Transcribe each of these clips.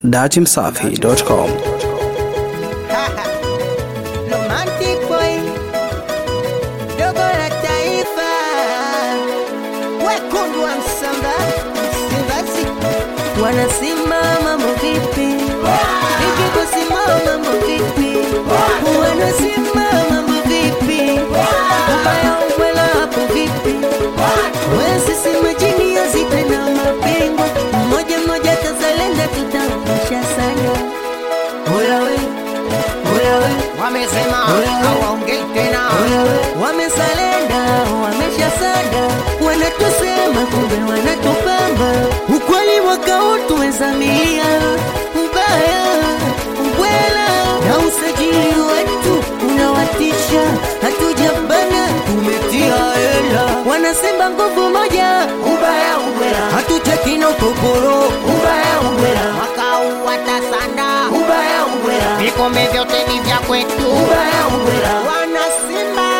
datimsafi.com Romantic boy, dogo la taifa, wekundu wa Msamba, Msimbazi, wanasimama vipi? Vipi kusimama vipi? Wanasimama vipi? Ubaya ubwela hapo vipi? Wezi si majini ya zite na mapingo, mmoja mmoja tazalenda tutaonyesha sana. Oya we, oya we, wamesema Wewe. hawaongei tena wamesalenda wameshasada wanatusema kumbe wanatupamba ukweli mwaka huu tumezamia ubaya ubwela na usajili wetu unawatisha hatujabana tumetia hela wanasimba nguvu moja ubaya ubwela hatuchekina utoporo ubaya ubwela mwaka huu watasanda ubaya ubwela vikombe vyote ni vya kwetu ubaya ubwela wanasimba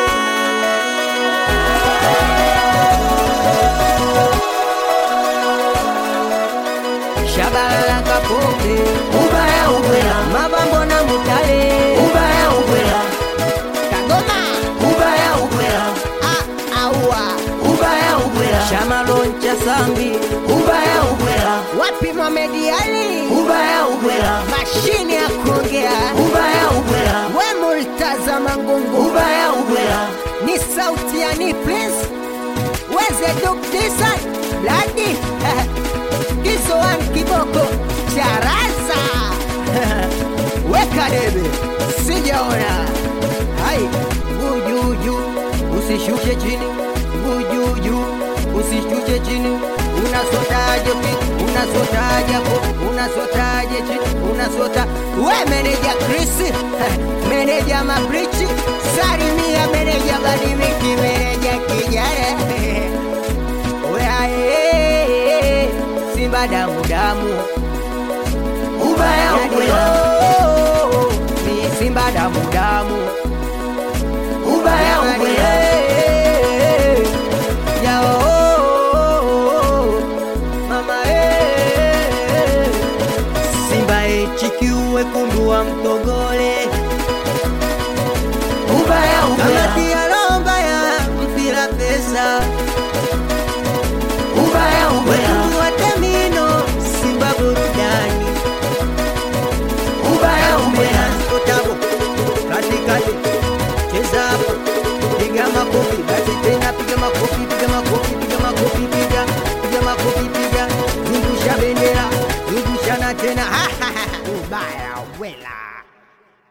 shabalala kapombe ubaya ubwela mabambo na mutale ubaya ubwela kagoma ubaya ubwela ah, aua ubaya ubwela shamaloncha sambi ubaya ubwela wapi mamediali ubaya ubwela mashine ya kuongea ubaya ubwela we multazama ngungu ubaya ubwela ni sauti ya ni prince weze dukdisa bladi kizoan kiboko charaza weka debe sijaona hai gujuju usishushe chini gujuju usishushe chini unasotaje pi unasotaje po unasotaje chini unasota we meneja krisi meneja mabrichi salimia meneja badimiki meneja kijana weae simba damu damu ubaya ubwela ni simba damu damu ubaya ubwela yao mama eh. simba echikiu wekundu wa mtogole ubaya ubwela kamati ya romba ya mpira pesa ubaya ubwela wekundu wa temino simba burudani ubaya ubwela kotabo katikati cheza hapo piga makofi basi tena piga makofi piga makofi piga makofi piga piga makofi piga zungusha bendera zungushana tena ubaya wela